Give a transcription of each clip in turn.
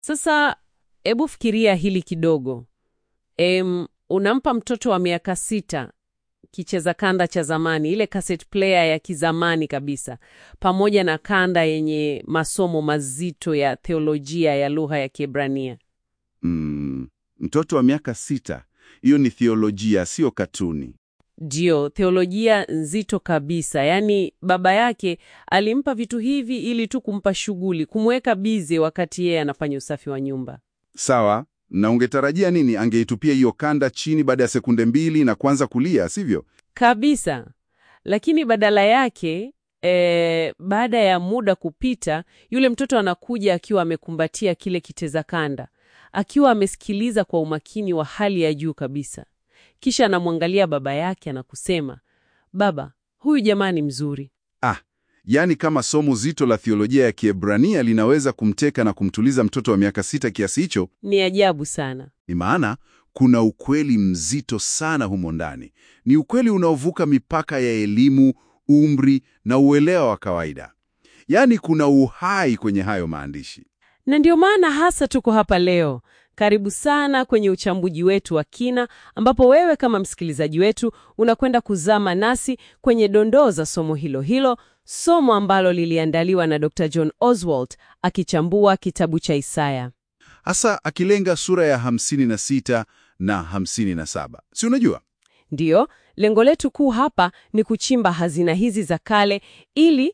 Sasa hebu fikiria hili kidogo. Em, unampa mtoto wa miaka sita kicheza kanda cha zamani, ile cassette player ya kizamani kabisa, pamoja na kanda yenye masomo mazito ya theolojia ya lugha ya Kiebrania. Mm, mtoto wa miaka sita, hiyo ni theolojia, sio katuni. Ndio, theolojia nzito kabisa. Yaani baba yake alimpa vitu hivi ili tu kumpa shughuli, kumweka bize wakati yeye anafanya usafi wa nyumba. Sawa, na ungetarajia nini? Angeitupia hiyo kanda chini baada ya sekunde mbili na kuanza kulia, sivyo? Kabisa. Lakini badala yake e, baada ya muda kupita, yule mtoto anakuja akiwa amekumbatia kile kiteza kanda, akiwa amesikiliza kwa umakini wa hali ya juu kabisa. Kisha anamwangalia baba yake na kusema, baba, huyu jamaa ni mzuri. Ah, yaani kama somo zito la theolojia ya Kiebrania linaweza kumteka na kumtuliza mtoto wa miaka sita kiasi hicho, Ni ajabu sana. ni maana kuna ukweli mzito sana humo ndani. Ni ukweli unaovuka mipaka ya elimu, umri na uelewa wa kawaida. Yaani kuna uhai kwenye hayo maandishi. Na ndio maana hasa tuko hapa leo. Karibu sana kwenye uchambuzi wetu wa kina, ambapo wewe kama msikilizaji wetu unakwenda kuzama nasi kwenye dondoo za somo hilo hilo, somo ambalo liliandaliwa na Dr. John Oswald akichambua kitabu cha Isaya. hasa akilenga sura ya 56 na 57. Si unajua? Ndiyo, lengo letu kuu hapa ni kuchimba hazina hizi za kale ili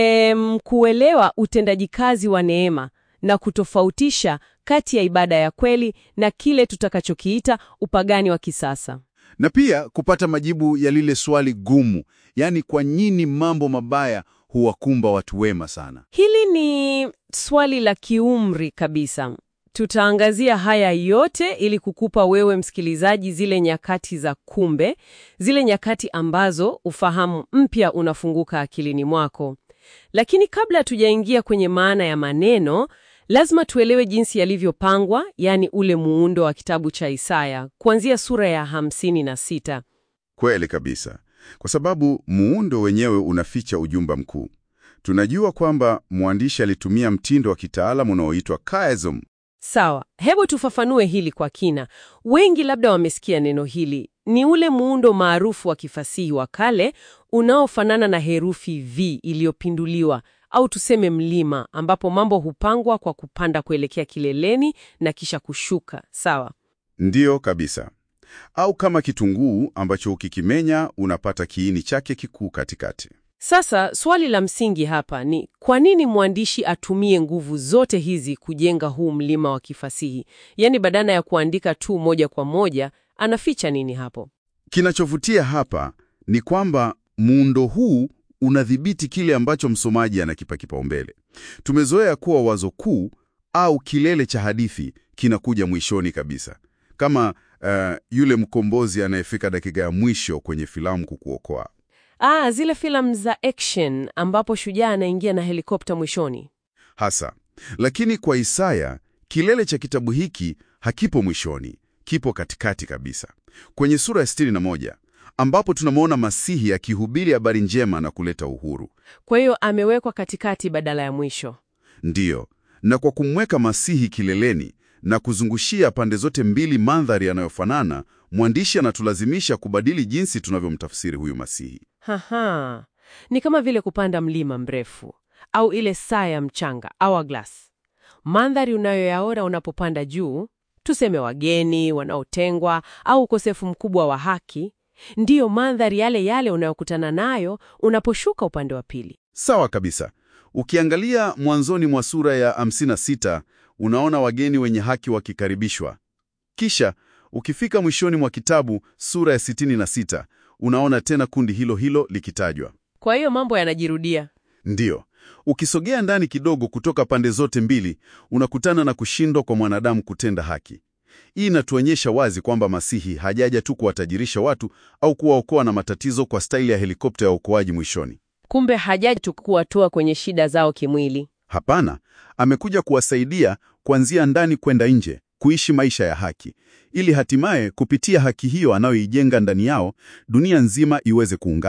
em, kuelewa utendaji kazi wa neema na kutofautisha kati ya ibada ya kweli na kile tutakachokiita upagani wa kisasa. Na pia kupata majibu ya lile swali gumu, yaani kwa nini mambo mabaya huwakumba watu wema sana. Hili ni swali la kiumri kabisa. Tutaangazia haya yote ili kukupa wewe msikilizaji zile nyakati za kumbe, zile nyakati ambazo ufahamu mpya unafunguka akilini mwako. Lakini kabla tujaingia kwenye maana ya maneno, lazima tuelewe jinsi yalivyopangwa, yaani ule muundo wa kitabu cha Isaya kuanzia sura ya hamsini na sita. Kweli kabisa, kwa sababu muundo wenyewe unaficha ujumbe mkuu. Tunajua kwamba mwandishi alitumia mtindo wa kitaalamu unaoitwa chiasm. Sawa, hebu tufafanue hili kwa kina. Wengi labda wamesikia neno hili. Ni ule muundo maarufu wa kifasihi wa kale unaofanana na herufi V iliyopinduliwa au tuseme mlima, ambapo mambo hupangwa kwa kupanda kuelekea kileleni na kisha kushuka. Sawa. Ndiyo kabisa, au kama kitunguu ambacho ukikimenya unapata kiini chake kikuu katikati. Sasa swali la msingi hapa ni kwa nini mwandishi atumie nguvu zote hizi kujenga huu mlima wa kifasihi? Yaani badala ya kuandika tu moja kwa moja, anaficha nini hapo? Kinachovutia hapa ni kwamba muundo huu unadhibiti kile ambacho msomaji anakipa kipaumbele. Tumezoea kuwa wazo kuu au kilele cha hadithi kinakuja mwishoni kabisa, kama uh, yule mkombozi anayefika dakika ya mwisho kwenye filamu kukuokoa. Ah, zile filamu za action ambapo shujaa anaingia na helikopta mwishoni. hasa. Lakini kwa Isaya, kilele cha kitabu hiki hakipo mwishoni, kipo katikati kabisa, kwenye sura ya 61 ambapo tunamwona Masihi akihubiri habari njema na kuleta uhuru. Kwa hiyo amewekwa katikati badala ya mwisho. Ndiyo, na kwa kumweka Masihi kileleni na kuzungushia pande zote mbili mandhari yanayofanana, mwandishi anatulazimisha kubadili jinsi tunavyomtafsiri huyu Masihi. Haha, ni kama vile kupanda mlima mrefu au ile saa ya mchanga hourglass. Mandhari unayoyaona unapopanda juu, tuseme wageni wanaotengwa au ukosefu mkubwa wa haki, ndiyo mandhari yale yale unayokutana nayo unaposhuka upande wa pili. Sawa kabisa. Ukiangalia mwanzoni mwa sura ya 56 unaona wageni wenye haki wakikaribishwa. Kisha ukifika mwishoni mwa kitabu sura ya 66 unaona tena kundi hilo hilo likitajwa. Kwa hiyo mambo yanajirudia. Ndiyo, ukisogea ndani kidogo kutoka pande zote mbili unakutana na kushindwa kwa mwanadamu kutenda haki. Hii inatuonyesha wazi kwamba Masihi hajaja tu kuwatajirisha watu au kuwaokoa na matatizo kwa staili ya helikopta ya uokoaji mwishoni. Kumbe hajaji tu kuwatoa kwenye shida zao kimwili. Hapana, amekuja kuwasaidia kuanzia ndani kwenda nje kuishi maisha ya haki, ili hatimaye kupitia haki hiyo anayoijenga ndani yao dunia nzima iweze kuungana.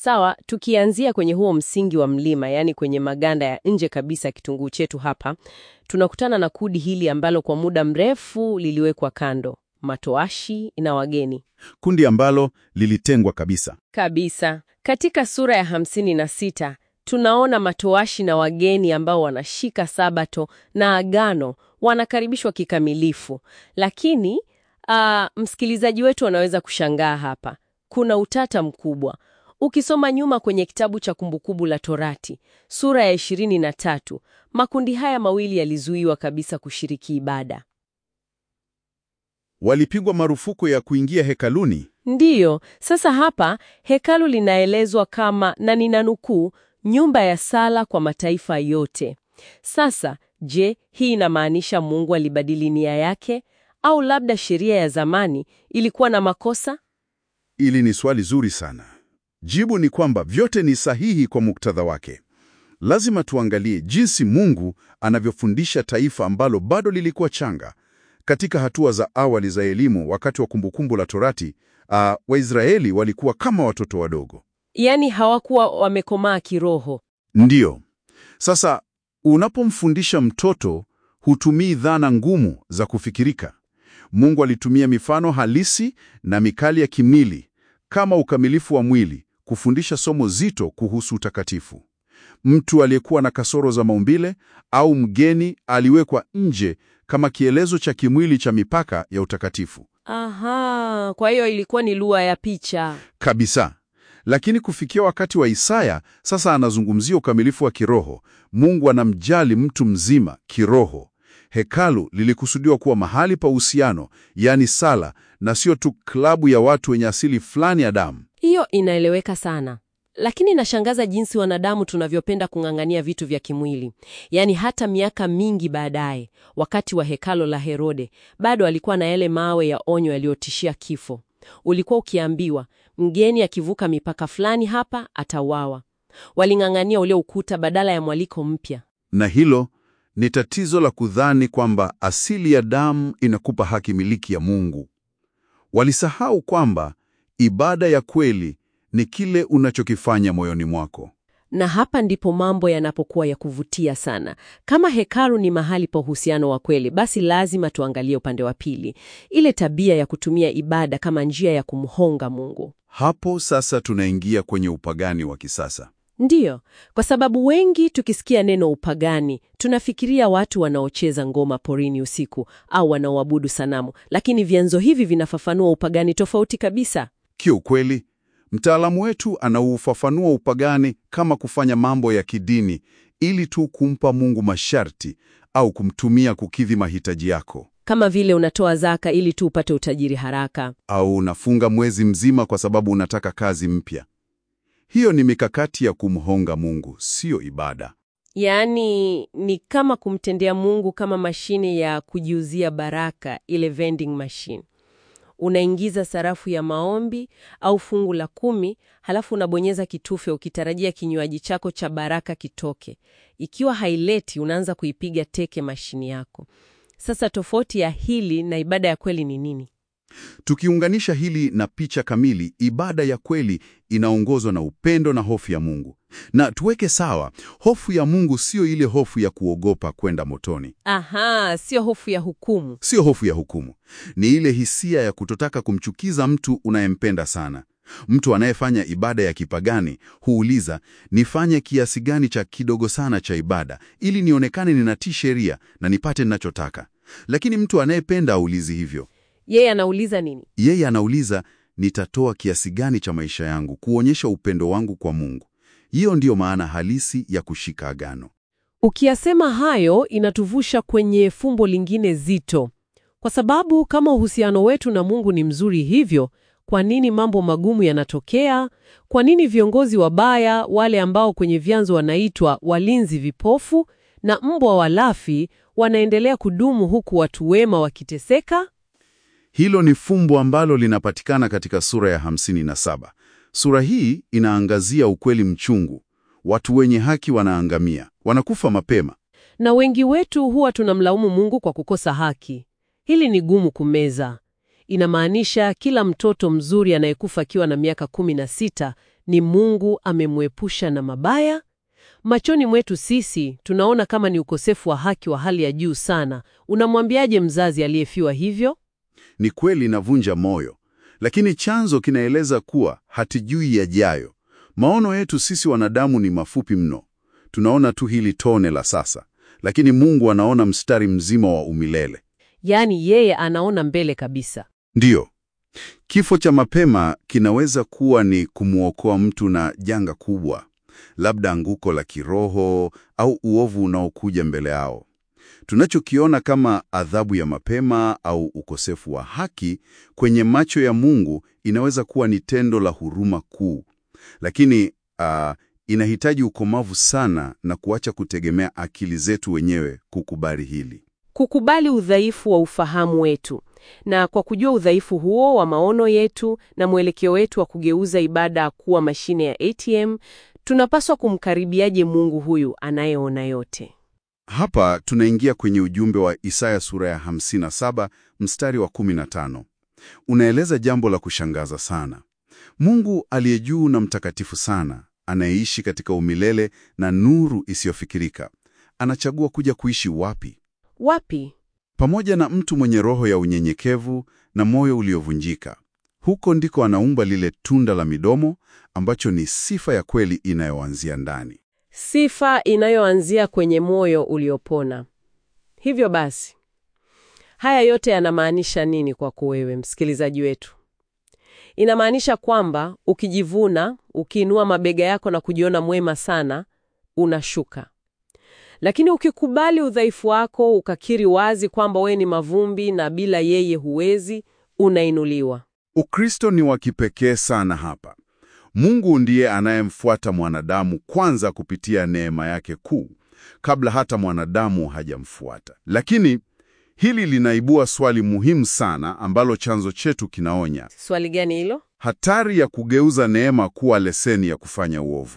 Sawa, tukianzia kwenye huo msingi wa mlima, yaani kwenye maganda ya nje kabisa ya kitunguu chetu hapa, tunakutana na kundi hili ambalo kwa muda mrefu liliwekwa kando, matoashi na wageni Kundi ambalo lilitengwa kabisa. kabisa. Katika sura ya hamsini na sita tunaona matoashi na wageni ambao wanashika sabato na agano wanakaribishwa kikamilifu, lakini ah, msikilizaji wetu anaweza kushangaa hapa. Kuna utata mkubwa. Ukisoma nyuma kwenye kitabu cha Kumbukumbu la Torati sura ya ishirini na tatu makundi haya mawili yalizuiwa kabisa kushiriki ibada. Walipigwa marufuku ya kuingia hekaluni. Ndiyo, sasa hapa hekalu linaelezwa kama na ninanukuu, nyumba ya sala kwa mataifa yote. Sasa, je, hii inamaanisha Mungu alibadili nia yake au labda sheria ya zamani ilikuwa na makosa? Ili ni swali zuri sana. Jibu ni kwamba vyote ni sahihi kwa muktadha wake. Lazima tuangalie jinsi Mungu anavyofundisha taifa ambalo bado lilikuwa changa. Katika hatua za awali za elimu wakati wa Kumbukumbu la Torati, ah, Waisraeli walikuwa kama watoto wadogo. Yaani hawakuwa wamekomaa kiroho. Ndiyo. Sasa unapomfundisha mtoto, hutumii dhana ngumu za kufikirika. Mungu alitumia mifano halisi na mikali ya kimwili kama ukamilifu wa mwili kufundisha somo zito kuhusu utakatifu. Mtu aliyekuwa na kasoro za maumbile au mgeni aliwekwa nje kama kielezo cha kimwili cha mipaka ya utakatifu. Aha, kwa hiyo ilikuwa ni lugha ya picha. Kabisa. Lakini kufikia wakati wa Isaya, sasa anazungumzia ukamilifu wa kiroho. Mungu anamjali mtu mzima kiroho. Hekalu lilikusudiwa kuwa mahali pa uhusiano, yaani sala, na sio tu klabu ya watu wenye asili fulani ya damu. Hiyo inaeleweka sana, lakini inashangaza jinsi wanadamu tunavyopenda kung'ang'ania vitu vya kimwili. Yaani hata miaka mingi baadaye, wakati wa hekalo la Herode, bado alikuwa na yale mawe ya onyo yaliyotishia kifo. Ulikuwa ukiambiwa mgeni akivuka mipaka fulani hapa atauawa. Waling'ang'ania ule ukuta badala ya mwaliko mpya. Na hilo ni tatizo la kudhani kwamba asili ya damu inakupa haki miliki ya Mungu. Walisahau kwamba ibada ya kweli ni kile unachokifanya moyoni mwako. Na hapa ndipo mambo yanapokuwa ya kuvutia sana. Kama hekalu ni mahali pa uhusiano wa kweli, basi lazima tuangalie upande wa pili, ile tabia ya kutumia ibada kama njia ya kumhonga Mungu. Hapo sasa tunaingia kwenye upagani wa kisasa. Ndiyo, kwa sababu wengi tukisikia neno upagani tunafikiria watu wanaocheza ngoma porini usiku au wanaoabudu sanamu, lakini vyanzo hivi vinafafanua upagani tofauti kabisa. Kiukweli, mtaalamu wetu anaufafanua upagani kama kufanya mambo ya kidini ili tu kumpa Mungu masharti au kumtumia kukidhi mahitaji yako, Kama vile unatoa zaka ili tu upate utajiri haraka. au unafunga mwezi mzima kwa sababu unataka kazi mpya. Hiyo ni mikakati ya kumhonga Mungu, siyo ibada. Yaani ni kama kumtendea Mungu kama mashine ya kujiuzia baraka, ile vending machine. Unaingiza sarafu ya maombi au fungu la kumi, halafu unabonyeza kitufe ukitarajia kinywaji chako cha baraka kitoke. Ikiwa haileti, unaanza kuipiga teke mashini yako. Sasa tofauti ya hili na ibada ya kweli ni nini? Tukiunganisha hili na picha kamili, ibada ya kweli inaongozwa na upendo na hofu ya Mungu. Na tuweke sawa, hofu ya Mungu siyo ile hofu ya kuogopa kwenda motoni, Aha, sio hofu ya hukumu. siyo hofu ya hukumu. Ni ile hisia ya kutotaka kumchukiza mtu unayempenda sana. Mtu anayefanya ibada ya kipagani huuliza, nifanye kiasi gani cha kidogo sana cha ibada ili nionekane ninatii sheria na nipate ninachotaka. Lakini mtu anayependa aulizi hivyo. Yeye anauliza nini? Yeye anauliza nitatoa kiasi gani cha maisha yangu kuonyesha upendo wangu kwa Mungu. Hiyo ndiyo maana halisi ya kushika agano. Ukiyasema hayo inatuvusha kwenye fumbo lingine zito, kwa sababu kama uhusiano wetu na Mungu ni mzuri hivyo, kwa nini mambo magumu yanatokea? Kwa nini viongozi wabaya, wale ambao kwenye vyanzo wanaitwa walinzi vipofu na mbwa walafi, wanaendelea kudumu huku watu wema wakiteseka? Hilo ni fumbo ambalo linapatikana katika sura ya 57. Sura hii inaangazia ukweli mchungu. Watu wenye haki wanaangamia, wanakufa mapema. Na wengi wetu huwa tunamlaumu Mungu kwa kukosa haki. Hili ni gumu kumeza. Inamaanisha kila mtoto mzuri anayekufa akiwa na miaka kumi na sita ni Mungu amemwepusha na mabaya? Machoni mwetu sisi tunaona kama ni ukosefu wa haki wa hali ya juu sana. Unamwambiaje mzazi aliyefiwa hivyo? Ni kweli inavunja moyo, lakini chanzo kinaeleza kuwa hatujui yajayo. Maono yetu sisi wanadamu ni mafupi mno. Tunaona tu hili tone la sasa, lakini Mungu anaona mstari mzima wa umilele. Yaani yeye anaona mbele kabisa. Ndiyo, kifo cha mapema kinaweza kuwa ni kumwokoa mtu na janga kubwa, labda anguko la kiroho au uovu unaokuja mbele yao. Tunachokiona kama adhabu ya mapema au ukosefu wa haki kwenye macho ya Mungu inaweza kuwa ni tendo la huruma kuu, lakini ah, inahitaji ukomavu sana na kuacha kutegemea akili zetu wenyewe kukubali hili. Kukubali udhaifu wa ufahamu wetu. Na kwa kujua udhaifu huo wa maono yetu na mwelekeo wetu wa kugeuza ibada kuwa mashine ya ATM, tunapaswa kumkaribiaje Mungu huyu anayeona yote? Hapa tunaingia kwenye ujumbe wa Isaya sura ya 57 mstari wa 15. Unaeleza jambo la kushangaza sana. Mungu aliye juu na mtakatifu sana, anayeishi katika umilele na nuru isiyofikirika, anachagua kuja kuishi wapi? Wapi? Pamoja na mtu mwenye roho ya unyenyekevu na moyo uliovunjika. Huko ndiko anaumba lile tunda la midomo ambacho ni sifa ya kweli inayoanzia ndani. Sifa inayoanzia kwenye moyo uliopona. Hivyo basi, haya yote yanamaanisha nini kwako wewe msikilizaji wetu? Inamaanisha kwamba ukijivuna, ukiinua mabega yako na kujiona mwema sana, unashuka. Lakini ukikubali udhaifu wako, ukakiri wazi kwamba wewe ni mavumbi na bila yeye huwezi, unainuliwa. Ukristo ni wa kipekee sana hapa. Mungu ndiye anayemfuata mwanadamu kwanza kupitia neema yake kuu, kabla hata mwanadamu hajamfuata. Lakini hili linaibua swali muhimu sana ambalo chanzo chetu kinaonya: Swali gani hilo? hatari ya kugeuza neema kuwa leseni ya kufanya uovu.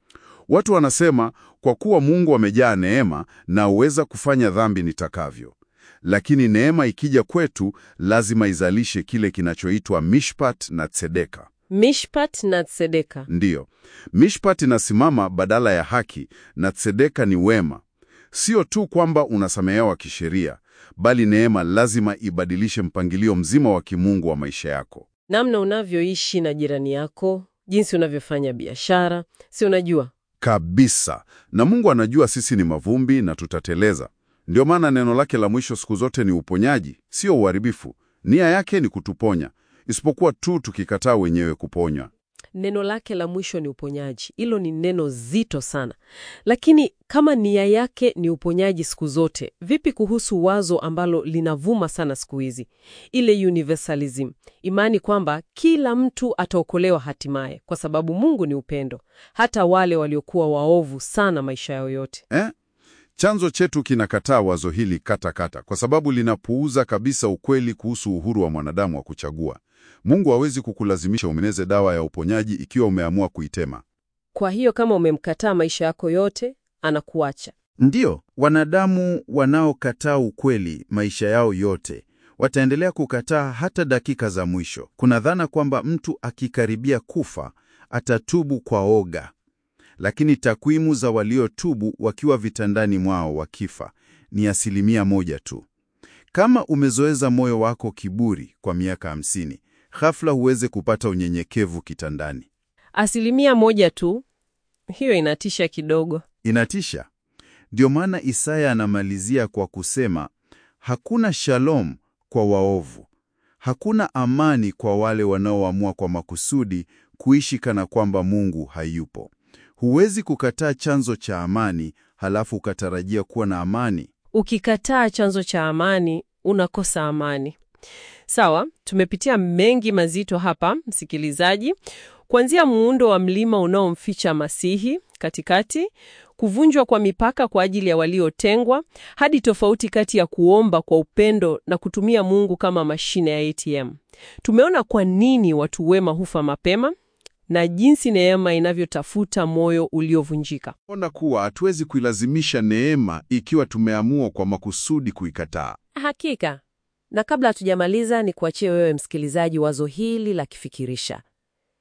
Watu wanasema kwa kuwa Mungu amejaa neema, naweza kufanya dhambi nitakavyo. Lakini neema ikija kwetu, lazima izalishe kile kinachoitwa mishpat na tzedeka. Mishpat na Tzedeka. Ndiyo, mishpat inasimama badala ya haki na tzedeka ni wema. Sio tu kwamba unasamehewa kisheria, bali neema lazima ibadilishe mpangilio mzima wa kimungu wa maisha yako. Namna unavyoishi na jirani yako, jinsi unavyofanya biashara, si unajua? Kabisa. Na Mungu anajua sisi ni mavumbi na tutateleza. Ndio maana neno lake la mwisho siku zote ni uponyaji, sio uharibifu. Nia yake ni kutuponya, isipokuwa tu tukikataa wenyewe kuponywa. Neno lake la mwisho ni uponyaji. Hilo ni neno zito sana, lakini kama nia yake ni uponyaji siku zote, vipi kuhusu wazo ambalo linavuma sana siku hizi, ile universalism, imani kwamba kila mtu ataokolewa hatimaye, kwa sababu Mungu ni upendo, hata wale waliokuwa waovu sana maisha yao yote. Eh? Chanzo chetu kinakataa wazo hili kata kata, kwa sababu linapuuza kabisa ukweli kuhusu uhuru wa mwanadamu wa kuchagua. Mungu hawezi kukulazimisha umeneze dawa ya uponyaji ikiwa umeamua kuitema. Kwa hiyo kama umemkataa maisha yako yote, anakuacha. Ndiyo, wanadamu wanaokataa ukweli maisha yao yote wataendelea kukataa hata dakika za mwisho. Kuna dhana kwamba mtu akikaribia kufa atatubu kwa oga, lakini takwimu za waliotubu wakiwa vitandani mwao wakifa ni asilimia moja tu. Kama umezoeza moyo wako kiburi kwa miaka hamsini, ghafla huweze kupata unyenyekevu kitandani. Asilimia moja tu, hiyo inatisha kidogo. Inatisha. Ndio maana Isaya anamalizia kwa kusema, hakuna shalom kwa waovu, hakuna amani kwa wale wanaoamua kwa makusudi kuishi kana kwamba Mungu hayupo. Huwezi kukataa chanzo cha amani halafu ukatarajia kuwa na amani. Ukikataa chanzo cha amani, unakosa amani. Sawa, tumepitia mengi mazito hapa, msikilizaji, kuanzia muundo wa mlima unaomficha Masihi katikati, kuvunjwa kwa mipaka kwa ajili ya waliotengwa, hadi tofauti kati ya kuomba kwa upendo na kutumia Mungu kama mashine ya ATM. Tumeona kwa nini watu wema hufa mapema na jinsi neema inavyotafuta moyo uliovunjika. Ona kuwa hatuwezi kuilazimisha neema ikiwa tumeamua kwa makusudi kuikataa. Hakika. Na kabla hatujamaliza, ni kuachie wewe msikilizaji wazo hili la kifikirisha.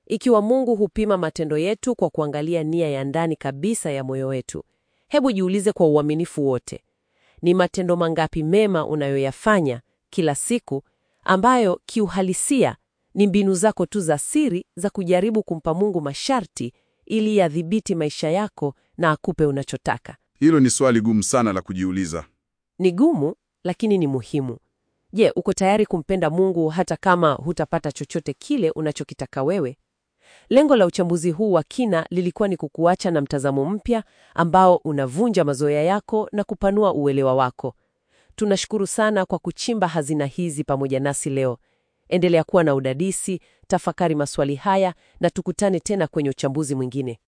Ikiwa Mungu hupima matendo yetu kwa kuangalia nia ya ndani kabisa ya moyo wetu, hebu jiulize kwa uaminifu wote, ni matendo mangapi mema unayoyafanya kila siku ambayo kiuhalisia ni mbinu zako tu za siri za kujaribu kumpa Mungu masharti ili yadhibiti maisha yako na akupe unachotaka? Hilo ni swali gumu sana la kujiuliza. Ni gumu, lakini ni muhimu. Je, uko tayari kumpenda Mungu hata kama hutapata chochote kile unachokitaka wewe? Lengo la uchambuzi huu wa kina lilikuwa ni kukuacha na mtazamo mpya ambao unavunja mazoea yako na kupanua uelewa wako. Tunashukuru sana kwa kuchimba hazina hizi pamoja nasi leo. Endelea kuwa na udadisi, tafakari maswali haya na tukutane tena kwenye uchambuzi mwingine.